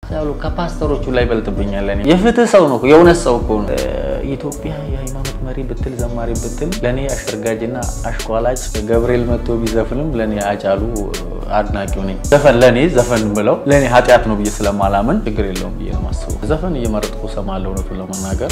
ያሉ ከፓስተሮቹ ላይ በልጥብኛል። እኔ የፍትህ ሰው ነው፣ የእውነት ሰው እኮ ነው። ኢትዮጵያ የሃይማኖት መሪ ብትል ዘማሪ ብትል ለእኔ አሸርጋጅና አሽኳላጭ ገብርኤል መጥቶ ቢዘፍንም ለእኔ አጫሉ አድናቂው ነኝ። ዘፈን ለእኔ ዘፈን ብለው ለእኔ ኃጢአት ነው ብዬ ስለማላምን ችግር የለውም ብዬ ነው ማስበው። ዘፈን እየመረጥኩ እሰማለሁ እውነቱን ለመናገር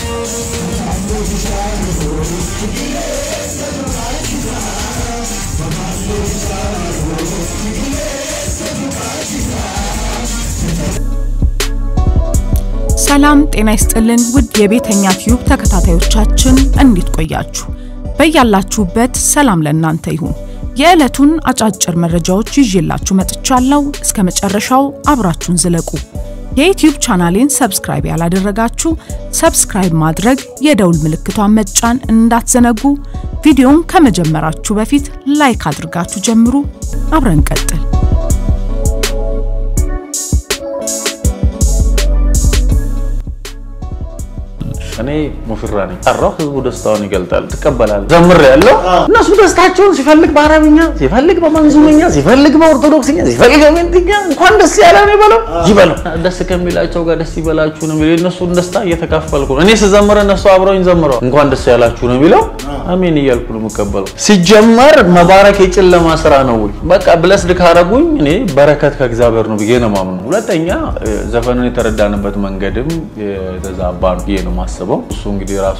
ሰላም ጤና ይስጥልን ውድ የቤተኛ ቲዩብ ተከታታዮቻችን እንዴት ቆያችሁ? በያላችሁበት ሰላም ለእናንተ ይሁን። የዕለቱን አጫጭር መረጃዎች ይዤላችሁ መጥቻለሁ። እስከ መጨረሻው አብራችሁን ዝለቁ። የዩቲዩብ ቻናሌን ሰብስክራይብ ያላደረጋችሁ ሰብስክራይብ ማድረግ፣ የደውል ምልክቷን መጫን እንዳትዘነጉ። ቪዲዮን ከመጀመራችሁ በፊት ላይክ አድርጋችሁ ጀምሩ። አብረን ቀጥል። እኔ ሙሽራ ነኝ። ጠራው፣ ህዝቡ ደስታውን ይገልጣል። ትቀበላለህ። ዘምር ያለው እነሱ ደስታቸውን ሲፈልግ በአረብኛ ሲፈልግ በመንዙምኛ ሲፈልግ በኦርቶዶክስኛ ሲፈልግ በሜንትኛ እንኳን ደስ ያለ ነው ይበለው ይበለው። ደስ ከሚላቸው ጋር ደስ ይበላችሁ ነው የሚለው። የእነሱን ደስታ እየተካፈልኩ ነው። እኔ ስዘምር እነሱ አብረውኝ ዘምረው እንኳን ደስ ያላችሁ ነው የሚለው። አሜን እያልኩ ነው የምቀበለው። ሲጀመር መባረክ የጨለማ ስራ ነው ወይ? በቃ ብለስድ ካረጉኝ እኔ በረከት ከእግዚአብሔር ነው ብዬ ነው ማምነው። ሁለተኛ ዘፈንን የተረዳንበት መንገድም የተዛባ ነው ብዬ ነው ማስበው። እሱ እንግዲህ ራሱ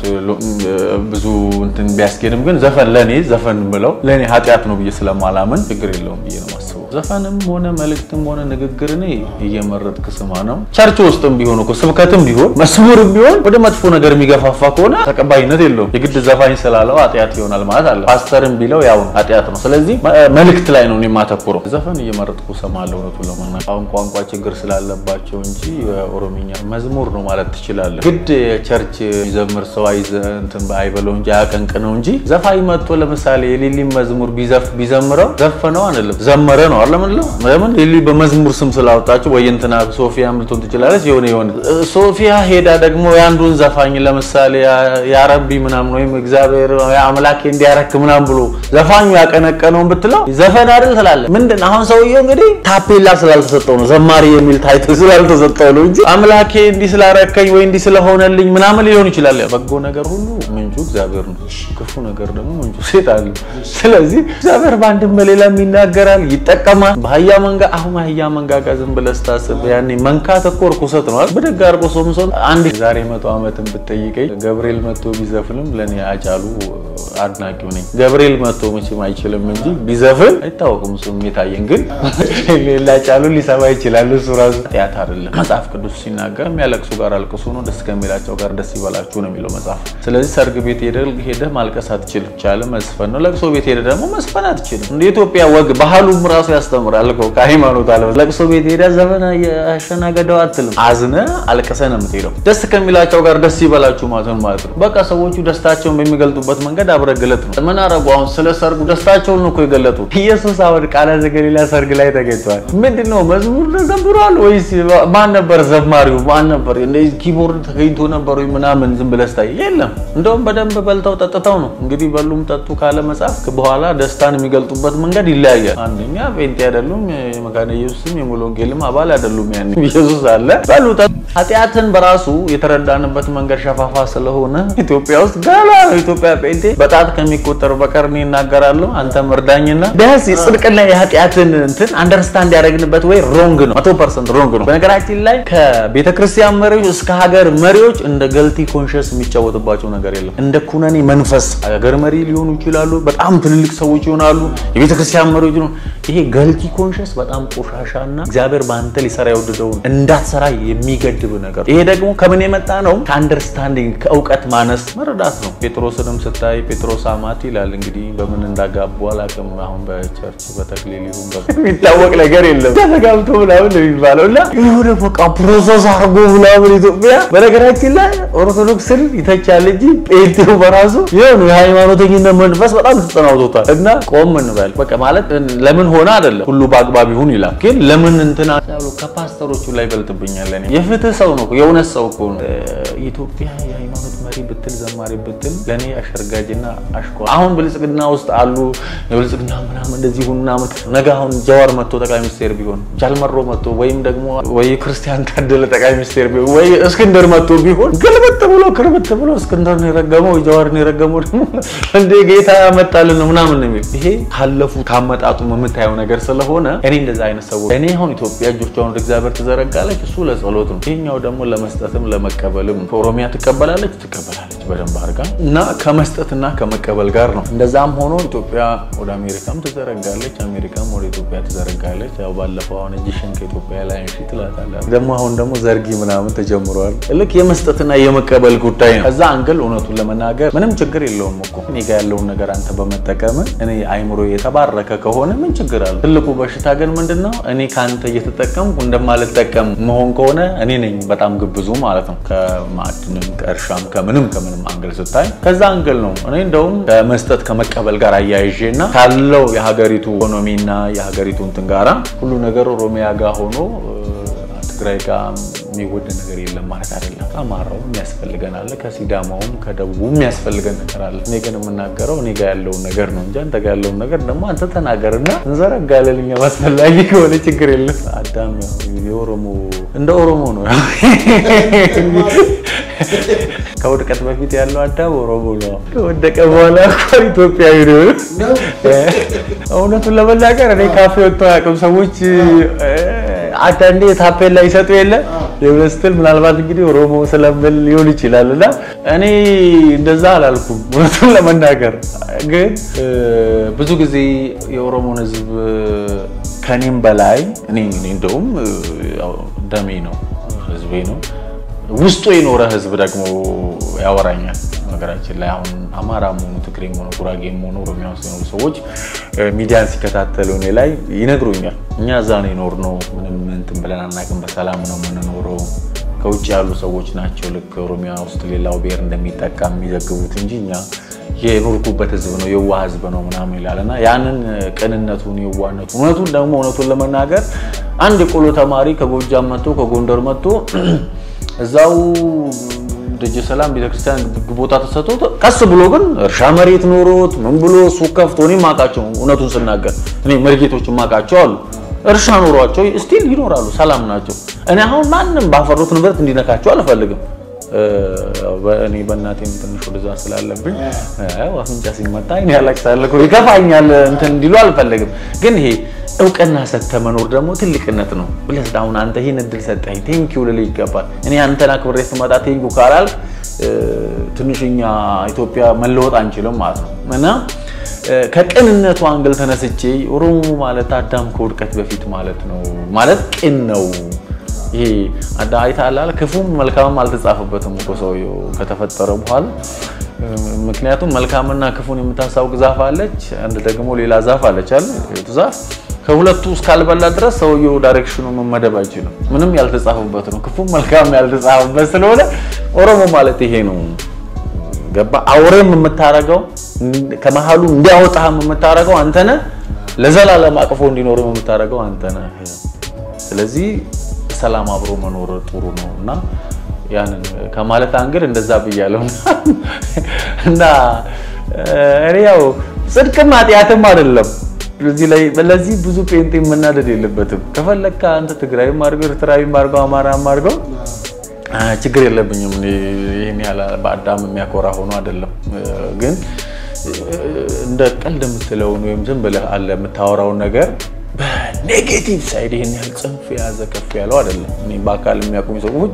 ብዙ እንትን ቢያስኬድም ግን ዘፈን ለእኔ ዘፈን ብለው ለእኔ ኃጢአት ነው ብዬ ስለማላምን ችግር የለውም ብዬ ነው ማስበው። ዘፈንም ሆነ መልእክትም ሆነ ንግግር እኔ እየመረጥክ ስማ ነው። ቸርች ውስጥም ቢሆን እኮ ስብከትም ቢሆን መስሙርም ቢሆን ወደ መጥፎ ነገር የሚገፋፋ ከሆነ ተቀባይነት የለውም። የግድ ዘፋኝ ስላለው ኃጢአት ይሆናል ማለት አለ። ፓስተርም ቢለው ያው ኃጢአት ነው። ስለዚህ መልእክት ላይ ነው የማተኩረው። ዘፈን እየመረጥኩ ሰማለሁ። እውነቱን ለመናገር አሁን ቋንቋ ችግር ስላለባቸው እንጂ ኦሮምኛ መዝሙር ነው ማለት ትችላለህ። ግድ ቸርች የሚዘምር ሰው እንትን አይበለው እንጂ አያቀንቅ ነው እንጂ ዘፋኝ መጥቶ ለምሳሌ የሊሊን መዝሙር ቢዘምረው ዘፈነው አንልም ዘመረ ነው አለምንለው። ለምን ሊሊ በመዝሙር ስም ስላወጣችሁ ወይ እንትና ሶፊያ ምልቶን ትችላለች የሆነ የሆነ ሶፊያ ሄዳ ደግሞ የአንዱን ዘፋኝ ለምሳሌ ያረቢ ምናምን ወይም እግዚአብሔር አምላኬ እንዲያረክ ምናምን ብሎ ዘፋኙ ያቀነቀነውን ብትለው ዘፈን አይደል ትላለህ። ምንድን አሁን ሰውየው እንግዲህ ታፔላ ስላልተሰጠው ነው ዘማሪ የሚል ታይትል ስላልተሰጠው ነው እንጂ አምላኬ እንዲህ ስላረከኝ ወይ እንዲህ ስለሆነልኝ ምናምን ሊሆን ይችላል። በጎ ነገር ሁሉ ምንጩ እግዚአብሔር ነው፣ ክፉ ነገር ደግሞ ምንጩ ሴጣን ነው። ስለዚህ እግዚአብሔር በአንድም በሌላም ይናገራል፣ ይጠቀማል። በአህያ መንጋ አሁን አህያ መንጋ ጋር ዝም ብለህ ስታስብ ያኔ መንካት እኮ ርኩሰት ነው። በደግ አድርጎ ሶምሶን አንድ ዛሬ መቶ ዓመትን ብትጠይቀኝ ገብርኤል መጥቶ ቢዘፍንም ለእኔ አጫሉ አድናቂው ነኝ። ገብርኤል መጥቶ መቼም አይችልም እንጂ ቢዘፍን አይታወቅም። እሱም የታየን ግን ሌላ ጫሉ ሊሰማ ይችላል። እሱ ራሱ ኃጢአት አይደለም። መጽሐፍ ቅዱስ ሲናገር የሚያለቅሱ ጋር አልቅሱ ነው፣ ደስ ከሚላቸው ጋር ደስ ይበላችሁ ነው የሚለው መጽሐፍ። ስለዚህ ሰርግ ቤት ሄደህ ማልቀስ አትችልም፣ ቻለ መስፈን ነው። ለቅሶ ቤት ሄደህ ደግሞ መስፈን አትችልም። እንደ ኢትዮጵያ ወግ ባህሉም ራሱ ያስተምራል እኮ ከሃይማኖት አለ። ለቅሶ ቤት ሄደህ ዘመን አሸናገደው አትልም፣ አዝነ አልቅሰ ነው የምትሄደው። ደስ ከሚላቸው ጋር ደስ ይበላችሁ ማለት ነው ማለት ነው። በቃ ሰዎቹ ደስታቸውን በሚገልጡበት መንገድ አብረህ ግለጥ ነው። ምን አረጉ? አሁን ስለ ሰርጉ ደስታቸውን ነው እኮ የገለጡት። ኢየሱስ አሁን ቃና ዘገሊላ ሰርግ ላይ ተገኝተዋል። ምንድን ነው መዝሙር ተዘምሯል ወይስ ማን ነበር ዘማሪው? ማን ነበር ኪቦርድ ተገኝቶ ነበር ወይ ምናምን ዝም ብለህ ስታይ የለም። እንደውም በደንብ በልተው ጠጥተው ነው እንግዲህ በሉም ጠጡ ካለ መጽሐፍ በኋላ ደስታን የሚገልጡበት መንገድ ይለያያል። አንደኛ ጴንጤ አይደሉም፣ የመካነ ኢየሱስም የሙሉ ወንጌልም አባል አይደሉም። ያን ኢየሱስ አለ በሉ ኃጢአትን በራሱ የተረዳንበት መንገድ ሸፋፋ ስለሆነ ኢትዮጵያ ውስጥ ገና ነው ኢትዮጵያ ጴንጤ በጣት ከሚቆጠር በቀር እኔ እናገራለሁ። አንተም እርዳኝና ቢያንስ የጽድቅና የኃጢአትን እንትን አንደርስታንድ ያደረግንበት ወይ ሮንግ ነው፣ መቶ ፐርሰንት ሮንግ ነው። በነገራችን ላይ ከቤተ ክርስቲያን መሪዎች እስከ ሀገር መሪዎች እንደ ገልቲ ኮንሽስ የሚጫወትባቸው ነገር የለም። እንደ ኩነኔ መንፈስ ሀገር መሪ ሊሆኑ ይችላሉ፣ በጣም ትልልቅ ሰዎች ይሆናሉ፣ የቤተ ክርስቲያን መሪዎች ነው። ይሄ ገልቲ ኮንሽስ በጣም ቆሻሻና እግዚአብሔር በአንተ ሊሰራ የወደደውን እንዳትሰራ የሚገድብ ነገር። ይሄ ደግሞ ከምን የመጣ ነው? ከአንደርስታንዲንግ ከእውቀት ማነስ መረዳት ነው። ጴጥሮስንም ስታይ ጴጥሮስ አማት ይላል። እንግዲህ በምን እንዳጋቡ አላውቅም። አሁን በቸርች በተክሊል ይሁን የሚታወቅ ነገር የለም። ተጋብቶ ምናምን ነው የሚባለው እና የሆነ በቃ ፕሮሰስ አድርጎ ምናምን ኢትዮጵያ በነገራችን ላይ ኦርቶዶክስን ይተቻል እንጂ ጴንጤው በራሱ የሆነ የሃይማኖተኝነት መንፈስ በጣም ተጠናውቶታል። እና ቆም እንበል በቃ ማለት ለምን ሆነ አይደለም ሁሉ በአግባብ ይሁን ይላል። ግን ለምን እንትና ያሉ ከፓስተሮቹ ላይ ይበልጥብኛል። እኔ የፍትህ ሰው ነው፣ የእውነት ሰው እኮ ነው። ኢትዮጵያ የሃይማኖት መሪ ብትል ዘማሪ ብትል ለእኔ አሸርጋጅና አሽኮ አሁን ብልጽግና ውስጥ አሉ የብልጽግና ምናምን እንደዚህ ሁን ምናምን ነገ አሁን ጀዋር መጥቶ ጠቅላይ ሚኒስቴር ቢሆን ጃልመሮ መጥቶ ወይም ደግሞ ወይ ክርስቲያን ታደለ ጠቅላይ ሚኒስቴር ቢሆን ወይ እስክንድር መጥቶ ቢሆን ግልብጥ ብሎ ክርብት ብሎ እስክንድር ነው የረገመው ጀዋር ነው የረገመው ደግሞ እንደ ጌታ ያመጣልን ነው ምናምን ነው የሚል ይሄ ካለፉ ካመጣጡ የምታየው ነገር ስለሆነ እኔ እንደዛ አይነት ሰዎች እኔ አሁን ኢትዮጵያ እጆቿን ወደ እግዚአብሔር ትዘረጋለች፣ እሱ ለጸሎት ነው። ይሄኛው ደግሞ ለመስጠትም ለመቀበልም ኦሮሚያ ትቀበላለች ትቀበላለች በደንብ አድርጋ እና ከመስጠትና ከመቀበል ጋር ነው። እንደዛም ሆኖ ኢትዮጵያ ወደ አሜሪካም ትዘረጋለች፣ አሜሪካም ወደ ኢትዮጵያ ትዘረጋለች። ያው ባለፈው አሁን እጅሽን ከኢትዮጵያ ላይ አንሺ ትላታለህ። ደግሞ አሁን ደግሞ ዘርጊ ምናምን ተጀምሯል። ልክ የመስጠትና የመቀበል ጉዳይ ነው። ከዛ አንግል እውነቱን ለመናገር ምንም ችግር የለውም እኮ እኔ ጋ ያለውን ነገር አንተ በመጠቀም እኔ አይምሮ የተባረከ ከሆነ ምን ችግር አለ? ትልቁ በሽታ ግን ምንድን ነው? እኔ ከአንተ እየተጠቀምኩ እንደማልጠቀም መሆን ከሆነ እኔ ነኝ በጣም ግብዙ ማለት ነው። ከማዕድንም ከእርሻም ከምንም ከምንም አንግል ስታይ ከዛ አንግል ነው እኔ እንደውም ከመስጠት ከመቀበል ጋር አያይዤ እና ካለው የሀገሪቱ ኢኮኖሚና የሀገሪቱ እንትን ጋራ ሁሉ ነገር ኦሮሚያ ጋር ሆኖ ትግራይ ጋር የሚወደድ ነገር የለም ማለት አይደለም። ከአማራው የሚያስፈልገን አለ፣ ከሲዳማውም ከደቡቡ የሚያስፈልገን ነገር አለ። እኔ ግን የምናገረው እኔ ጋር ያለውን ነገር ነው እንጂ አንተ ጋር ያለውን ነገር ደግሞ አንተ ተናገርና እንዘረጋለን። እኛ አስፈላጊ ከሆነ ችግር የለም። አዳም የኦሮሞ እንደ ኦሮሞ ነው። ከውድቀት በፊት ያለው አዳም ኦሮሞ ነው። ከወደቀ በኋላ እኮ ኢትዮጵያዊ ነው። እውነቱን ለመናገር እኔ ካፌ ወጥተው አያውቅም ሰዎች አንዳንዴ ታፔላ ይሰጡ የለ ስትል ምናልባት እንግዲህ ኦሮሞ ስለምል ሊሆን ይችላል። እና እኔ እንደዛ አላልኩም። እውነቱን ለመናገር ግን ብዙ ጊዜ የኦሮሞን ሕዝብ ከኔም በላይ እኔ እንደውም ደሜ ነው ሕዝቤ ነው ውስጡ የኖረ ሕዝብ ደግሞ ያወራኛል። ነገራችን ላይ አሁን አማራም ሆኑ ትግሬም ሆኑ ጉራጌም ሆኑ ኦሮሚያ ውስጥ የኖሩ ሰዎች ሚዲያን ሲከታተሉ እኔ ላይ ይነግሩኛል። እኛ እዛ ነው የኖርነው፣ ምንም እንትን ብለን አናውቅም፣ በሰላም ነው የምንኖረው። ከውጭ ያሉ ሰዎች ናቸው ልክ ኦሮሚያ ውስጥ ሌላው ብሔር እንደሚጠቃ የሚዘግቡት እንጂ እኛ የኖርኩበት ህዝብ ነው የዋህ ህዝብ ነው ምናምን ይላል እና ያንን ቅንነቱን የዋህነቱ እውነቱን ደግሞ እውነቱን ለመናገር አንድ የቆሎ ተማሪ ከጎጃም መጥቶ ከጎንደር መጥቶ እዛው ደጀ ሰላም ቤተክርስቲያን ቦታ ተሰጥቶት ቀስ ብሎ ግን እርሻ መሬት ኖሮት ምን ብሎ ሱቅ ከፍቶ እኔ ማውቃቸው እውነቱን ስናገር እኔ መርጌቶች ማውቃቸው አሉ። እርሻ ኖሯቸው ስቲል ይኖራሉ፣ ሰላም ናቸው። እኔ አሁን ማንም ባፈሩት ንብረት እንዲነካቸው አልፈልግም። እኔ በእናቴም ትንሽ ወደዛ ስላለብኝ አፍንጫ ሲመታ እኔ ያለቅሳለሁ ይከፋኛል፣ እንትን እንዲሉ አልፈልግም። ግን ይሄ እውቅና ሰጥተህ መኖር ደግሞ ትልቅነት ነው ብለህ አሁን አንተ ይህን እድል ሰጠኝ ቴንኪው ልልህ ይገባል። እኔ አንተን አክብሬ ስመጣ ቴንኪው ካላል ትንሽኛ ኢትዮጵያ መለወጥ አንችልም ማለት ነው እና ከቅንነቱ አንግል ተነስቼ ኦሮሞ ማለት አዳም ከውድቀት በፊት ማለት ነው ማለት ቅን ነው። ይሄ አይተሃል፣ ክፉም መልካምም አልተጻፈበትም እኮ ሰውዬው ከተፈጠረ በኋላ። ምክንያቱም መልካምና ክፉን የምታሳውቅ ዛፍ አለች፣ አንድ ደግሞ ሌላ ዛፍ አለች አለ ዛፍ ከሁለቱ እስካልበላ ድረስ ሰውየው ዳይሬክሽኑ መመደብ አይችልም። ምንም ያልተጻፈበት ነው። ክፉም መልካም ያልተጻፈበት ስለሆነ ኦሮሞ ማለት ይሄ ነው። ገባ? አውሬም የምታረገው ከመሀሉ እንዲያወጣህም የምታረገው አንተ ነህ። ለዘላለም አቅፎ እንዲኖርም የምታረገው አንተ ነህ። ስለዚህ ሰላም አብሮ መኖር ጥሩ ነው እና ያንን ከማለት አንግል እንደዛ ብያለሁ እና እኔ ያው ጽድቅም ኃጢአትም አይደለም እዚህ ላይ ለዚህ ብዙ ጴንጤ መናደድ የለበትም። ከፈለግካ አንተ ትግራይም አድርገው ኤርትራዊም አድርገው አማራም አድርገው ችግር የለብኝም። ይህን ያህል በአዳም የሚያኮራ ሆኖ አይደለም። ግን እንደ ቀልድ የምትለውን ወይም ዝም ብለህ አለ የምታወራውን ነገር በኔጌቲቭ ሳይድ ይህን ያህል ጽንፍ የያዘ ከፍ ያለው አይደለም። እኔ በአካል የሚያውቁኝ ሰዎች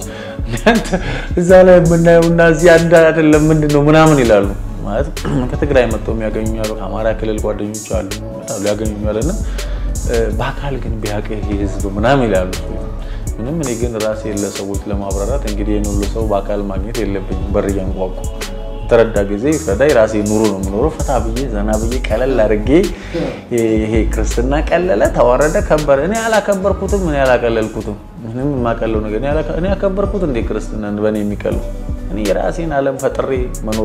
እዛ ላይ የምናየው እና እዚህ አንድ አይደለም ምንድን ነው ምናምን ይላሉ። ማለት ከትግራይ መጥተው የሚያገኙ ያሉ ከአማራ ክልል ጓደኞች አሉ ሊያገኙ ያለና በአካል ግን ቢያውቅ ይሄ ህዝብ ምናምን ይላሉ። ምንም እኔ ግን ራሴ ለሰዎች ለማብራራት እንግዲህ ይህን ሁሉ ሰው በአካል ማግኘት የለብኝም። በር እያንኳኩ ተረዳ ጊዜ ፍረዳ የራሴ ኑሮ ነው የምኖረው። ፈታ ብዬ ዘና ብዬ ቀለል አድርጌ ይሄ ክርስትና ቀለለ፣ ተዋረደ፣ ከበረ። እኔ አላከበርኩትም፣ እኔ አላቀለልኩትም። ምንም የማቀለው ነገር እኔ ያከበርኩት እንዴ ክርስትና በእኔ የሚቀለው እኔ የራሴን ዓለም ፈጥሬ መኖር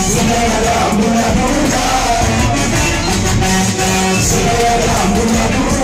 Thank you.